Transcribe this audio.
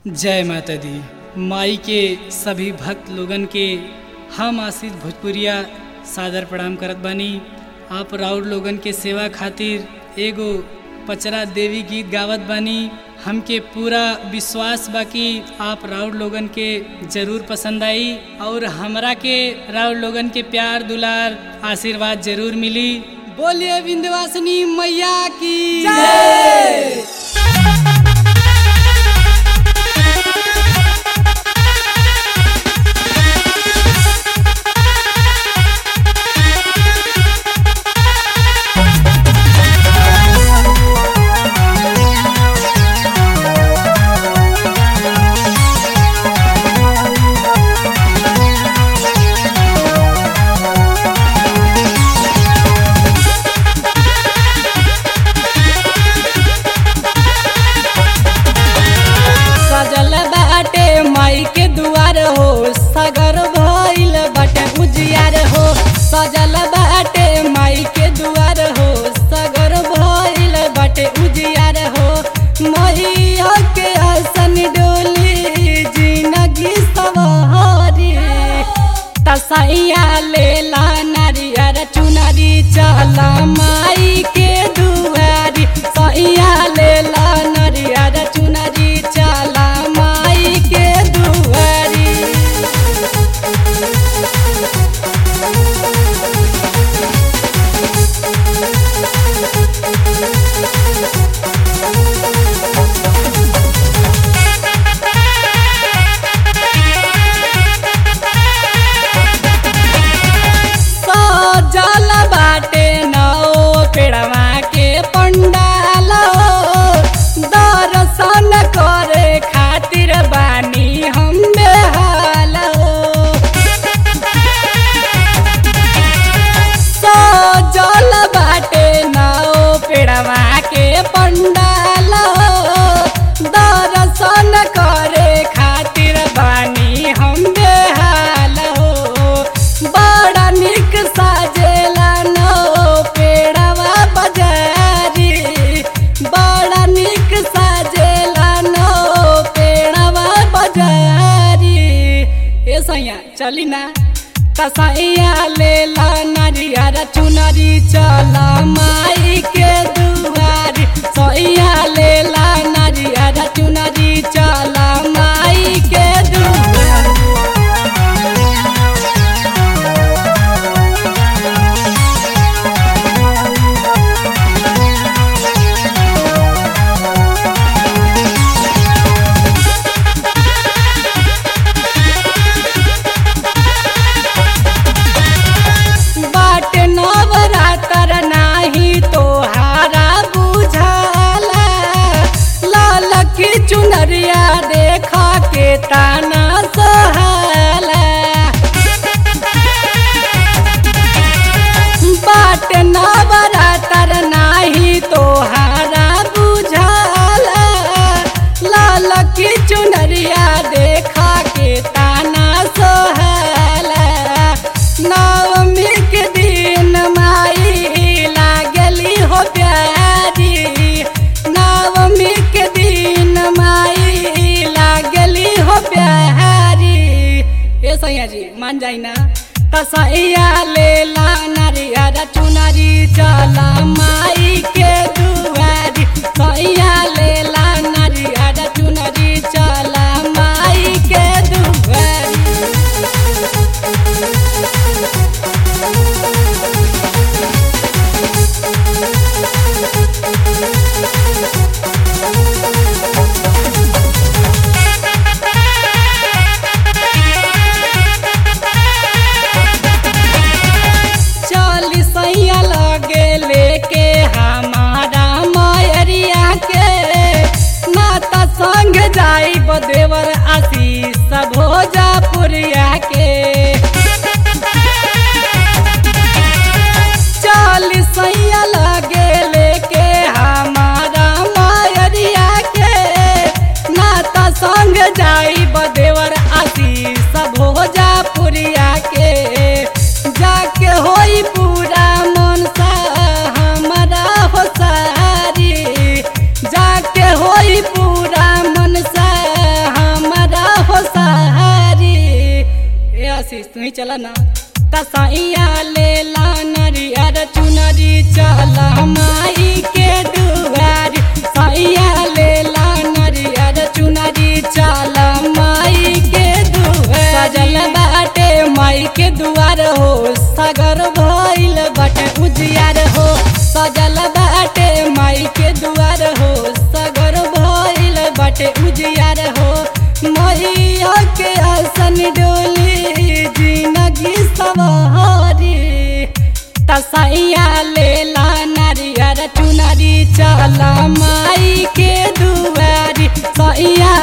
जय माता दी माई के सभी भक्त लोगन के हम आशीष भोजपुरिया सादर प्रणाम करत बानी आप राउर लोगन के सेवा खातिर एगो पचरा देवी गीत गावत बानी हमके पूरा विश्वास बा कि आप राउर लोगन के जरूर पसंद आई और हमरा के राउर लोगन के प्यार दुलार आशीर्वाद जरूर मिली बोलिए विंध्यवासिनी मैया की जय सजल बाटे माई के दुआर हो सगर भइल बाटे उजियार हो सजल बाटे माई के दुआर हो सगर भइल बाटे उजियार हो मैया के आसन डोली जिनगी सवारी तसैया लेला नारियर चुनरी चला माई के दुआरी सैया लेला नारियर चुनरी चला माई के दुआरी सजल बाटे नौ पेड़वा के पंडाल दर्शन करे खातिर बानी हम बेहाल सजल बाटे नौ पेड़वा के पंडाल दर्शन करे खातिर बानी हम बेहाल बड़ा निक साजेला नौ पेड़वा बजारी बड़ा निक साजेला नौ पेड़वा बजारी ए सैया चली ना तसैया लेला नारियर चुनरी चला माई के दुआरी सैया लेला नारियर चुनरी चला माई के दुआरी बाट नवरातर नाही तोहारा बुझाला लाल की चुनरिया देखा के ताना सहाला बाट नवरातर नाही तोहारा बुझाला लाल की चुनरिया देखा के ताना सोहाला नवमी के दिन माई लागली हो प्यारी नवमी के दिन माई लागली हो प्यारी ए सैया जी मान जाई ना तसैया लेला नारियर चुनरी चला माई के दुआरी सैया लेला नारियर चुनरी चला माई के दुआरी चली सैया लगे लेके हमारा मयरिया के माता संग जाई बदेवर आशीष भोजपुरिया के चली सैया लगे लेके हमारा मयरिया के नाता संग जाई बदेवर आशीष भोजपुरिया के जाके होई पूरा मनसा हमारा हो सारी जाके होई पूरा मनसा चला ना तसैया ले ला नरियर चुनरी चला माई के दुआरी सैया ले ला नरियर चुनरी चला माई के दुआर सजल बाटे माई के दुआर हो सगर भइल बाटे उजियार हो सजल बाटे माई के दुआर हो सगर भइल बाटे उजियार हो मैया के आसन डोली जिंदगी सवारी तसैया ले ला नारियर चुनरी चला माई के दुआरी सैया